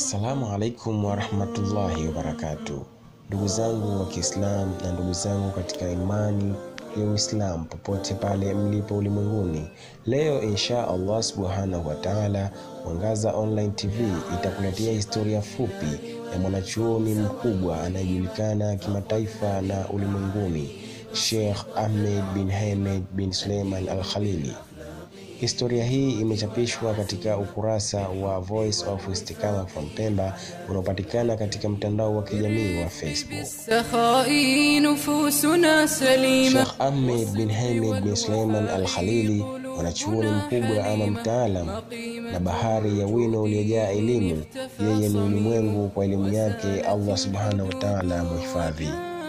Assalamu alaikum warahmatullahi wabarakatuh, ndugu zangu wa Kiislamu na ndugu zangu katika imani ya Uislamu popote pale mlipo ulimwenguni. Leo insha Allah subhanahu wa taala, Mwangaza Online TV itakuletea historia fupi ya mwanachuoni mkubwa anayejulikana kimataifa na ulimwenguni, Sheikh Ahmed bin Hamed bin Suleiman Al Khalili. Historia hii imechapishwa katika ukurasa wa Voice of Istiqama from Pemba unaopatikana katika mtandao wa kijamii wa Facebook. سخائي نفوسنا سليمة Sheikh Ahmed bin Hamed bin Suleiman Al Khalili, mwanachuoni mkubwa ama mtaalam na bahari ya wino uliojaa elimu. Yeye ni ulimwengu kwa elimu yake, Allah subhanahu wa taala muhifadhi.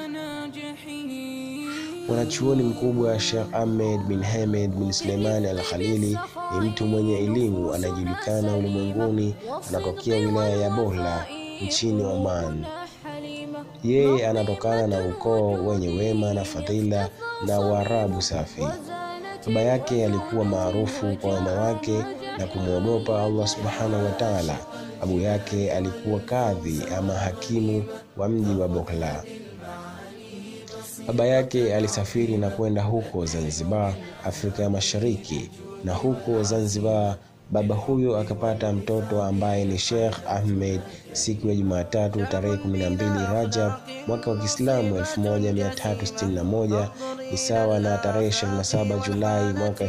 Mwanachuoni mkubwa Sheikh Ahmed bin Hamed bin Suleiman Al Khalili ni mtu mwenye elimu anayejulikana ulimwenguni, anatokea wilaya ya Bohla nchini Oman. Yeye anatokana na ukoo wenye wema na fadhila na Waarabu safi. Baba yake alikuwa maarufu kwa wema wake na kumwogopa Allah subhanahu wa taala. Babu yake alikuwa kadhi ama hakimu wa mji wa Bohla. Baba yake alisafiri na kwenda huko Zanzibar, Afrika ya Mashariki, na huko Zanzibar baba huyo akapata mtoto ambaye ni Sheikh Ahmed siku ya Jumatatu tarehe 12 Rajab mwaka wa Kiislamu 1361 ni sawa na tarehe 27 Julai mwaka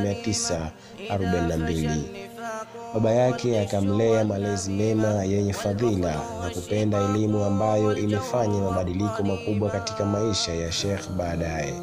1942. Baba yake akamlea malezi mema yenye fadhila na kupenda elimu ambayo imefanya mabadiliko makubwa katika maisha ya Sheikh baadaye.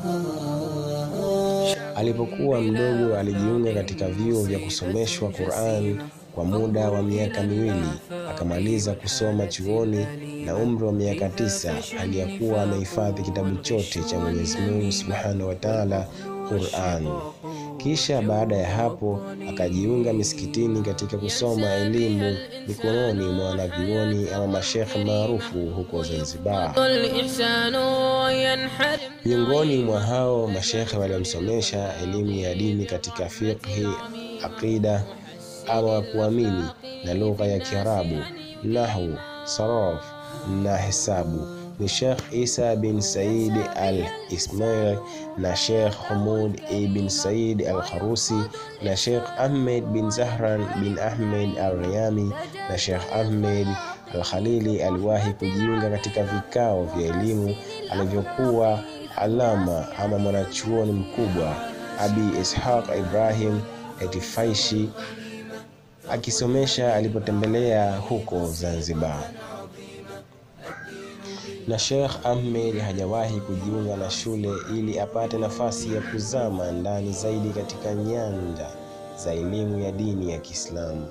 Alipokuwa mdogo alijiunga katika vyuo vya kusomeshwa Qur'an kwa muda wa miaka miwili, akamaliza kusoma chuoni na umri wa miaka tisa hali ya kuwa amehifadhi kitabu chote cha Mwenyezi Mungu Subhanahu wa Ta'ala, Qur'an. Kisha baada ya hapo akajiunga misikitini katika kusoma elimu mikononi mwa wanavyuoni ama mashekhe maarufu huko Zanzibar. الإحسان ينحرم Miongoni mwa hao mashekhe waliomsomesha elimu ya dini katika fiqhi, aqida ama kuamini na lugha ya Kiarabu, nahwu, saraf na hesabu ni Sheikh Isa bin Said al Ismail na Sheikh Humud ibn Said al Kharusi na Sheikh Ahmed bin Zahran bin Ahmed al Riyami na Sheikh Ahmed al Khalili aliwahi kujiunga katika vikao vya elimu alivyokuwa alama ama mwanachuoni mkubwa Abi Ishaq Ibrahim Etifaishi akisomesha alipotembelea huko Zanzibar na Sheikh Ahmed hajawahi kujiunga na shule ili apate nafasi ya kuzama ndani zaidi katika nyanja za elimu ya dini ya Kiislamu.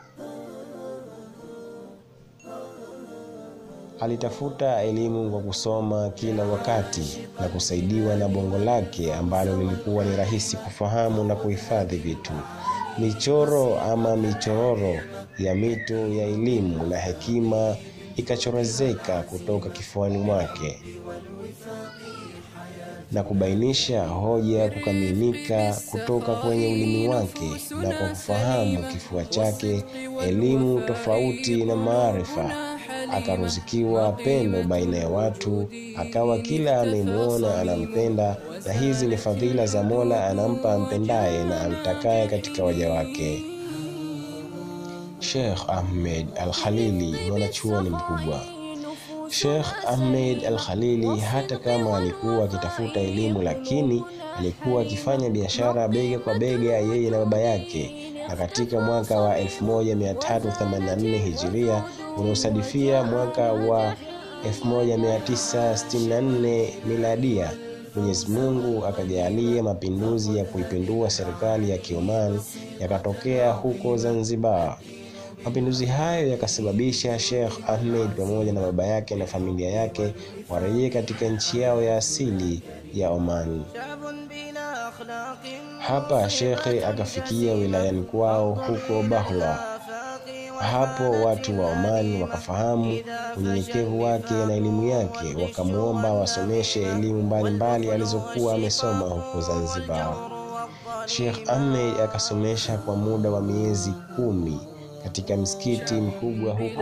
Alitafuta elimu kwa kusoma kila wakati na kusaidiwa na bongo lake ambalo lilikuwa ni rahisi kufahamu na kuhifadhi vitu. Michoro ama michororo ya mito ya elimu na hekima ikachorozeka kutoka kifuani mwake na kubainisha hoja kukamilika kutoka kwenye ulimi wake, na kwa kufahamu kifua chake elimu tofauti na maarifa, akaruzikiwa pendo baina ya watu, akawa kila anayemwona anampenda, na hizi ni fadhila za Mola, anampa ampendaye na amtakaye katika waja wake. Sheikh Ahmed Al Khalili, mwanachuoni mkubwa. Sheikh Ahmed Al Khalili hata kama alikuwa akitafuta elimu, lakini alikuwa akifanya biashara bega kwa bega yeye na baba yake, na katika mwaka wa 1384 Hijiria unaosadifia mwaka wa 1964 Miladia, Mwenyezi Mungu akajalia mapinduzi ya kuipindua serikali ya Kioman yakatokea huko Zanzibar. Mapinduzi hayo yakasababisha Sheikh Ahmed pamoja na baba yake na familia yake warejee katika nchi yao ya asili ya Oman. Hapa shekhe akafikia wilayani kwao huko Bahla. Hapo watu wa Omani wakafahamu unyenyekevu wake na elimu yake, wakamwomba wasomeshe elimu mbalimbali alizokuwa amesoma huko Zanzibar. Sheikh Ahmed akasomesha kwa muda wa miezi kumi katika msikiti mkubwa huko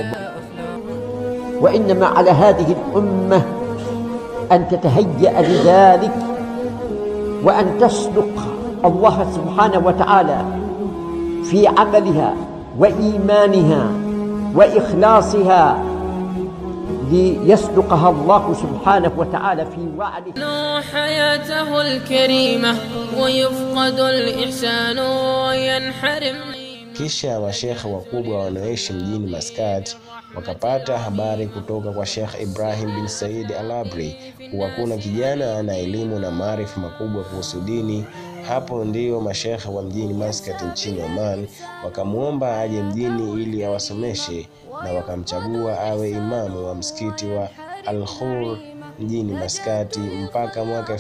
وإنما على هذه الأمة أن تتهيأ لذلك وأن تصدق الله سبحانه وتعالى في عملها وإيمانها وإخلاصها ليصدقها الله سبحانه وتعالى في وعده نو حياته الكريمة ويفقد الإحسان وينحرم Kisha mashekhe wakubwa wanaoishi mjini Maskat wakapata habari kutoka kwa Sheikh Ibrahim bin Said Al-Abri kuwa kuna kijana ana elimu na maarifa makubwa kuhusu dini. Hapo ndio mashekhe wa mjini Maskat nchini Oman wakamwomba aje mjini ili awasomeshe, na wakamchagua awe imamu wa msikiti wa Al-Khur mjini Maskati mpaka mwaka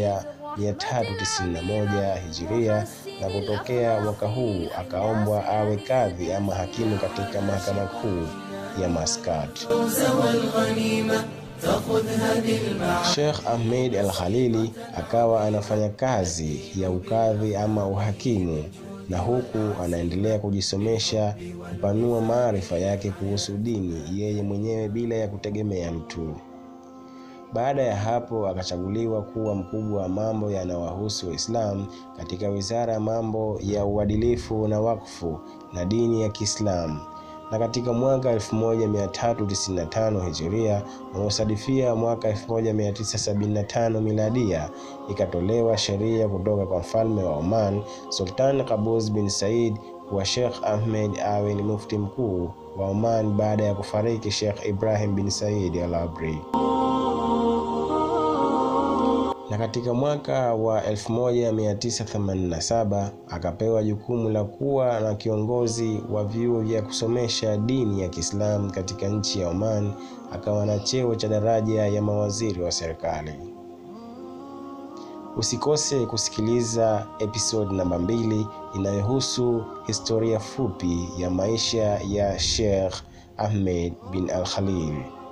1391 Hijiria, na kutokea mwaka huu akaombwa awe kadhi ama hakimu katika mahakama kuu ya Maskat. Sheikh Ahmed Al Khalili akawa anafanya kazi ya ukadhi ama uhakimu na huku anaendelea kujisomesha kupanua maarifa yake kuhusu dini yeye mwenyewe bila ya kutegemea mtu. Baada ya hapo akachaguliwa kuwa mkubwa wa mambo yanayowahusu Waislamu katika wizara ya mambo ya uadilifu na wakfu na dini ya Kiislamu. Na katika mwaka 1395 Hijiria unaosadifia mwaka 1975 Miladia, ikatolewa sheria kutoka kwa mfalme wa Oman Sultan Qaboos bin Said kuwa Sheikh Ahmed awe ni mufti mkuu wa Oman baada ya kufariki Sheikh Ibrahim bin Said Al-Abri na katika mwaka wa 1987 akapewa jukumu la kuwa na kiongozi wa vyuo vya kusomesha dini ya Kiislamu katika nchi ya Oman. Akawa na cheo cha daraja ya mawaziri wa serikali. Usikose kusikiliza episode namba mbili inayohusu historia fupi ya maisha ya Sheikh Ahmed bin Al Khalil.